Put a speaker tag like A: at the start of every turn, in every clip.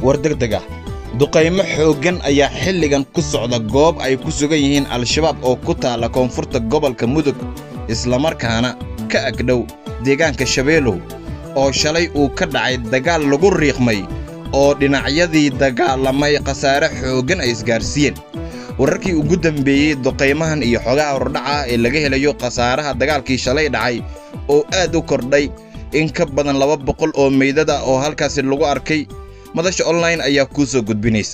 A: war degdeg ah duqaymo xooggan ayaa xilligan ku socda goob ay ku sugan yihiin al-shabaab oo ku taalla koonfurta gobolka mudug islamarkaana ka agdhow deegaanka shabeelow oo shalay uu ka dhacay dagaal lagu riiqmay oo dhinacyadii dagaalamay khasaare xooggan ay isgaarsiiyeen wararkii ugu dambeeyey duqaymahan iyo xogaha hordhaca ee laga helayo khasaaraha dagaalkii shalay dhacay oo aad u kordhay in ka badan laba boqol oo meydada oo halkaasi lagu arkay madasha online ayaa kuu soo gudbinaysa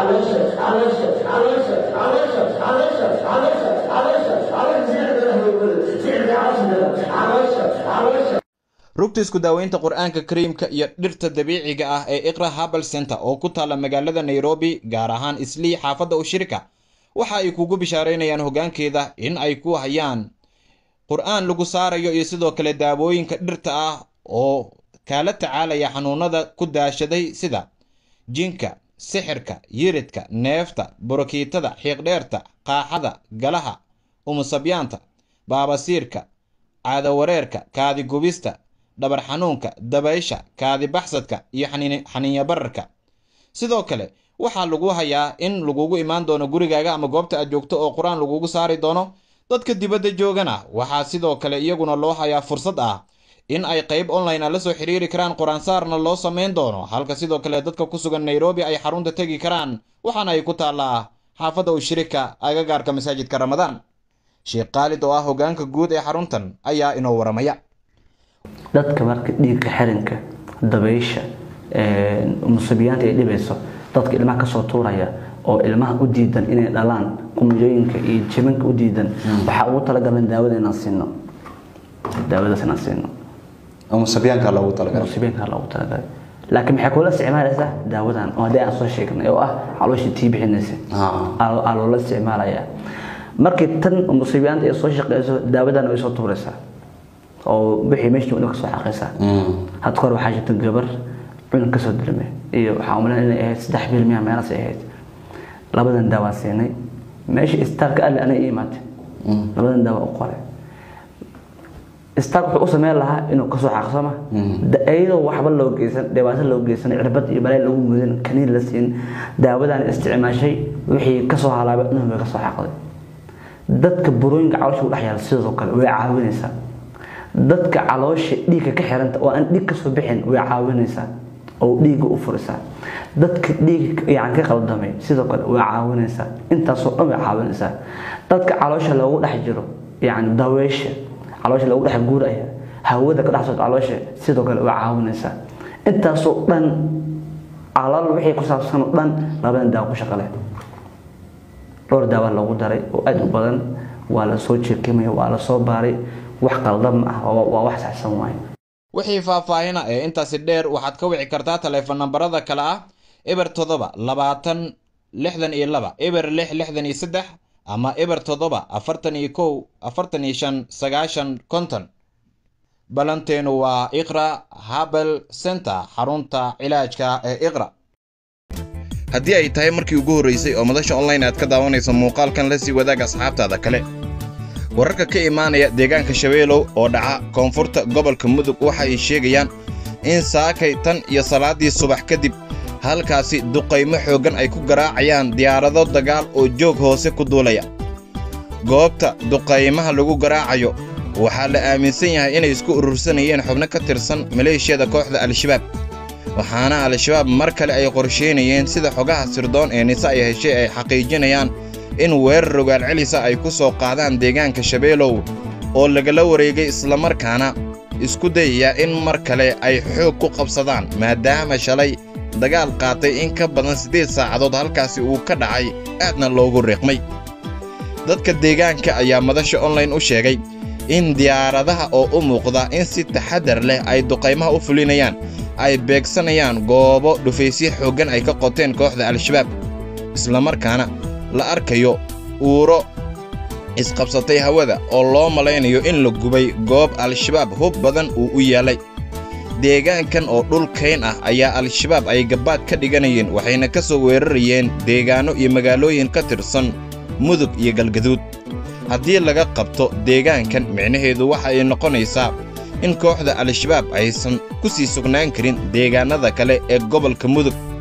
A: rugta isku daaweynta qur-aanka kariimka iyo dhirta dabiiciga ah ee iqra habal center oo ku taalla magaalada nairobi gaar ahaan islii xaafadda ushirika waxa ay kugu bishaaraynayaan hoggaankeeda in ay ku hayaan qur-aan lagu saarayo iyo sidoo kale daawooyinka dhirta ah oo kaala tacaalaya xanuunada ku daashaday sida jinka sixirka yiridka neefta borokiitada xiiqdheerta qaaxada galaha umusabyaanta baabasiirka caadawareerka kaadigubista dhabar xanuunka dabaysha kaadibaxsadka iyo xaniinyabararka sidoo kale waxaa lagu hayaa in lagugu imaan doono gurigaaga ama goobta aad joogto oo qur-aan lagugu saari doono dadka dibadda joogana waxaa sidoo kale iyaguna loo hayaa fursad ah in ay qayb online a la soo xiriiri karaan qur-aansaarna loo samayn doono halka sidoo kale dadka ku sugan nairobi ay xarunta tegi karaan waxaana ay ku taallaa xaafadda ushirika agagaarka masaajidka ramadaan sheekh khaalid oo ah hoggaanka guud ee xaruntan ayaa inoo waramaya
B: dadka marka dhiigka xirinka dabaysha musubiyaanta ay dhibayso dadka ilmaha kasoo tuuraya oo ilmaha u diidan inay dhalaan qumjooyinka iyo jibanka u diidan waxaa ugu talagalan daawada inaan siino daawadaas inaan siino
C: musabyaanka loogu talagalay
B: musubiyaanka loogu talagalay laakiin maxay kula isticmaalaysaa daawadan oo haddii aan soo sheegnay oo ah calooshii tii bixinaysa aa loola isticmaalaya markii tan musibiyaanta ay soo shaqeyso daawadan way soo tuuraysaa oo wixii meesha joogna kasoo xaqaysaa had kahor waxaa jirta gabar cunug kasoo dilmay iyo waxaa umaleyn inay ahayd saddex bil miya meelaas ay ahayd labadan daawaan siinay meesha istaalka alle anay ii imaatay labadan daawa u qoray istaalka wuxuu u sameyn lahaa inuu kasoo xaqsama iyadoo waxba loo geysan dhibaato loo geysan cirbad iyo balay lagu mudin kaniin la siin daawadan isticmaashay wixii kasoo halaabay inuu bay kasoo xaqday dadka burooyinka caloosha u dhex yaala sidoo kale way caawinaysaa dadka caloosha dhiigga ka xiranta oo aan dhiig kasoo bixin way caawinaysaa oo dhiigga u furisaa dadka dhiigga yani ka qaldamay sidoo kale way caawinaysaa intaasoo dhan way caawinaysaa dadka caloosha loogu dhex jiro yani daweysha caloosha loogu dhex guuraya hawada ka dhex socota caloosha sidoo kale way caawinaysaa intaasoo dhan calal wixii ku saabsan oo dhan labadan daawo ku shaqale dhowr daawa loogu daray oo aada u badan waa la soo jeekimaya waa la soo baaray wax qaldan ma ah waa wax saxsan waaye
A: wixii faahfaahina ee intaasi dheer waxaad ka wici kartaa taleefon nambarada kale ah eber toddoba labaatan lixdan iyo laba eber lix lixdan iyo saddex ama eber toddoba afartan iyo kow afartan iyo shan sagaashan konton ballanteenu waa iqra habel center xarunta cilaajka ee iqra haddii ay tahay markii ugu horraysay oo madasha online aad ka daawanayso muuqaalkan la sii wadaag asxaabtaada kale wararka ka imaanaya deegaanka shabeelow oo dhaca koonfurta gobolka mudug waxa ay sheegayaan in saakay tan iyo salaaddii subax kadib halkaasi duqaymo xooggan ay ku garaacayaan diyaarado dagaal oo joog hoose ku duulaya goobta duqaymaha lagu garaacayo waxaa la aaminsan yahay inay isku urursanayeen xubno ka tirsan maleeshiyada kooxda al-shabaab waxaana al-shabaab mar kale ay qorsheynayeen sida xogaha sirdoon ee nise ay heshay ay xaqiijinayaan in weerar rogaal celisa ay ku soo qaadaan deegaanka shabeelow oo lagala wareegay islamarkaana isku dayaya in mar kale ay xoog ku qabsadaan maadaama shalay dagaal qaatay in ka badan siddeed saacadood halkaasi uu ka dhacay aadna loogu riiqmay dadka deegaanka ayaa madasha online u sheegay in diyaaradaha oo u muuqda in si taxadar leh ay duqaymaha u fulinayaan ay beegsanayaan goobo dhufaysyo xooggan ay ka qoteen kooxda al-shabaab islamarkaana la arkayo uuro isqabsatay hawada oo loo malaynayo in la gubay goob al-shabaab hub badan uu u yaallay deegaankan oo dhul kayn ah ayaa al-shabaab ay gabbaad ka dhiganayeen waxayna ka soo weerarayeen deegaanno iyo magaalooyin ka tirsan mudug iyo galgaduud haddii laga qabto deegaankan micnaheedu waxa ay noqonaysaa in kooxda al-shabaab aysan ku sii sugnaan karin deegaannada kale ee gobolka mudug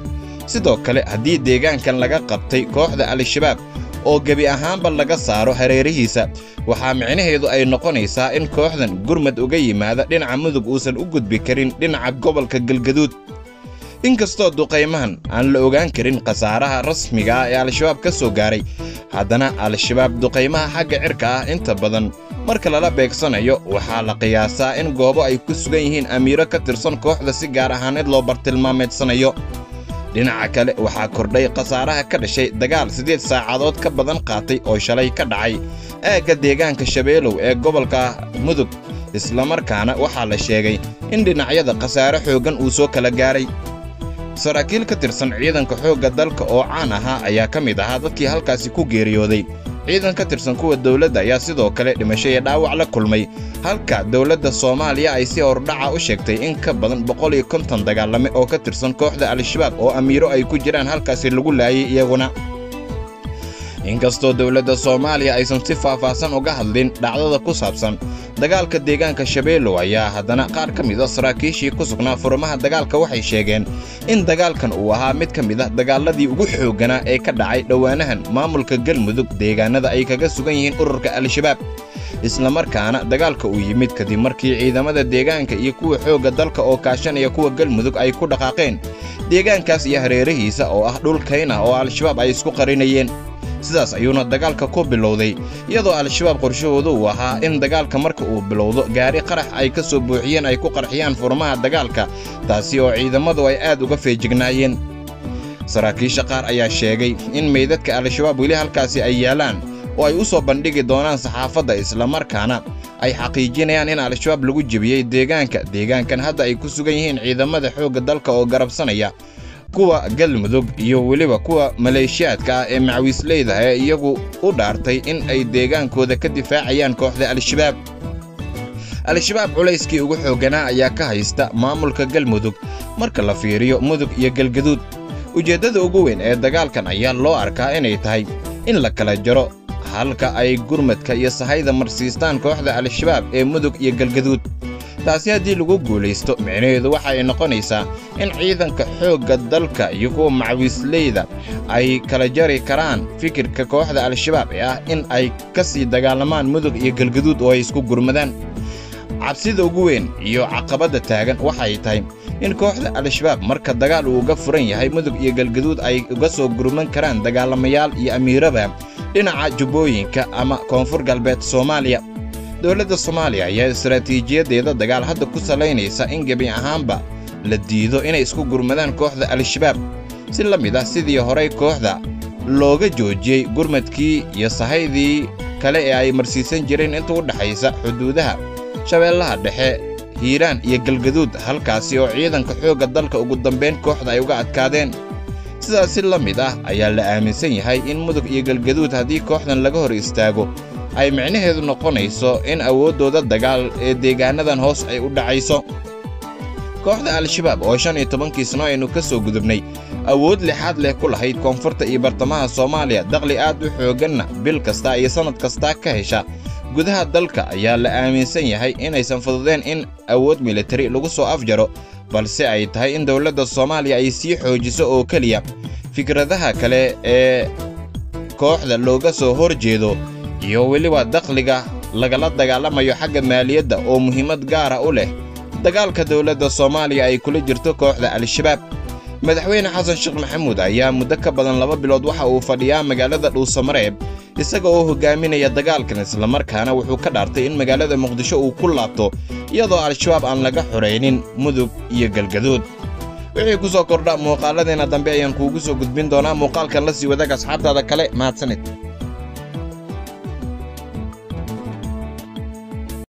A: sidoo kale haddii deegaankan laga qabtay kooxda al-shabaab oo gebi ahaanba laga saaro hareerihiisa waxaa micnaheedu ay noqonaysaa in kooxdan gurmad uga yimaada dhinaca mudug uusan u gudbi karin dhinaca gobolka galgaduud inkastoo duqaymahan aan la ogaan karin khasaaraha rasmiga ah ee al-shabaab ka soo gaaray haddana al-shabaab duqaymaha xagga cirka ah inta badan marka lala beegsanayo waxaa la qiyaasaa in goobo ay ku sugan yihiin amiiro ka tirsan kooxda si gaar ahaaneed loo bartilmaameedsanayo dhinaca kale waxaa kordhay khasaaraha ka dhashay dagaal siddeed saacadood ka badan qaatay oo shalay ka dhacay aagga deegaanka shabeelow ee gobolka mudug islamarkaana waxaa la sheegay in dhinacyada khasaare xooggan uu soo kala gaaray saraakiil ka tirsan ciidanka xoogga dalka oo caan ahaa ayaa ka mid ahaa dadkii halkaasi ku geeriyooday ciidan ka tirsan kuwa dawladda ayaa sidoo kale dhimasho iyo dhaawac la kulmay halka dawladda soomaaliya ay si hordhaca u sheegtay in ka badan boqol iyo konton dagaalame oo ka tirsan kooxda al-shabaab oo amiiro ay ku jiraan halkaasi lagu laayay iyaguna inkastoo dawladda soomaaliya aysan si faahfaahsan uga hadlin dhacdada ku saabsan dagaalka deegaanka shabeellow ayaa haddana qaar ka mid a saraakiishii ku sugnaa furmaha dagaalka waxay sheegeen in dagaalkan uu ahaa mid ka mid ah dagaaladii ugu xoogganaa ee ka dhacay dhowaanahan maamulka galmudug deegaanada ay kaga sugan yihiin ururka al-shabaab islamarkaana dagaalka uu yimid kadib markii ciidamada deegaanka iyo kuwa xoogga dalka oo kaashanaya kuwa galmudug ay ku dhaqaaqeen deegaankaas iyo hareerihiisa oo ah dhul kayn ah oo al-shabaab ay isku qarinayeen sidaas ayuuna dagaalka ku bilowday iyadoo al-shabaab qorshahoodu uu ahaa in dagaalka marka uu bilowdo gaari qarax ay ka soo buuxiyeen ay ku qarxiyaan furmaha dagaalka taasi oo ciidamadu ay aad uga feejignaayeen saraakiisha qaar ayaa sheegay in meydadka al-shabaab weli halkaasi ay yaalaan oo ay u soo bandhigi doonaan saxaafadda islamarkaana ay xaqiijinayaan in al-shabaab lagu jebiyey deegaanka deegaankan hadda ay ku sugan yihiin ciidamada xoogga dalka oo garabsanaya kuwa galmudug iyo weliba kuwa maleeshiyaadka ah ee macawiisleyda ee iyagu u dhaartay in ay deegaankooda ka difaacayaan kooxda al-shabaab al-shabaab culayskii ugu xoogganaa ayaa ka haysta maamulka galmudug marka la fiiriyo mudug iyo galgaduud ujeeddada ugu weyn ee dagaalkan ayaa loo arkaa inay tahay in la kala jaro halka ay gurmadka iyo sahayda marsiistaan kooxda al-shabaab ee mudug iyo galgaduud taasi haddii lagu guulaysto micnaheedu waxa ay noqonaysaa in ciidanka xoogga dalka iyo kuwa macawiisleyda ay kala jari karaan fikirka kooxda al-shabaab ee ah in ay ka sii dagaalamaan mudug iyo galgaduud oo ay isku gurmadaan cabsida ugu weyn iyo caqabadda taagan waxay tahay in kooxda al-shabaab marka dagaal uu uga furan yahay mudug iyo galgaduud ay uga soo gurman karaan dagaalamayaal iyo amiiraba dhinaca jubbooyinka ama koonfur galbeed soomaaliya dowladda soomaaliya ayaa istaraatiijiyadeeda dagaal hadda ku salaynaysa in gebi ahaanba la diido inay isku gurmadaan kooxda al-shabaab si la mid ah sidii horay kooxda looga joojiyey gurmadkii iyo sahaydii kale ee ay marsiisan jireen inta u dhexaysa xuduudaha shabeellaha dhexe hiiraan iyo galgaduud halkaasi oo ciidanka xoogga dalka ugu dambayn kooxda ay uga adkaadeen sidaas si la mid ah ayaa la aaminsan yahay in mudug iyo galgaduud haddii kooxdan laga hor istaago ay micnaheedu noqonayso in awooddooda dagaal ee deegaanadan hoos ay u dhacayso kooxda al-shabaab oo shan iyo tobankii sano aynu ka soo gudubnay awood lixaad leh ku lahayd koonfurta iyo bartamaha soomaaliya daqli aad u xoogganna bil kasta iyo sannad kastaa ka hesha gudaha dalka ayaa la aaminsan yahay inaysan fududeen in awood militari lagu soo afjaro balse ay tahay in dowladda soomaaliya ay sii xoojiso oo keliya fikradaha kale ee kooxda looga soo hor jeedo iyo weliba dakhliga lagala dagaalamayo xagga maaliyadda oo muhiimad gaara u leh dagaalka dowladda soomaaliya ay kula jirto kooxda al-shabaab madaxweyne xasan sheekh maxamuud ayaa muddo ka badan laba bilood waxa uu fadhiyaa magaalada dhuusamareeb isaga oo hogaaminaya dagaalkan islamarkaana wuxuu ka dhaartay in magaalada muqdisho uu ku laabto iyadoo al-shabaab aan laga xoraynin mudug iyo galgaduud wixii ku soo kordha muuqaalladeena dambe ayaan kuugu soo gudbin doonaa muuqaalkan la sii wadaag asxaabtaada kale mahadsanid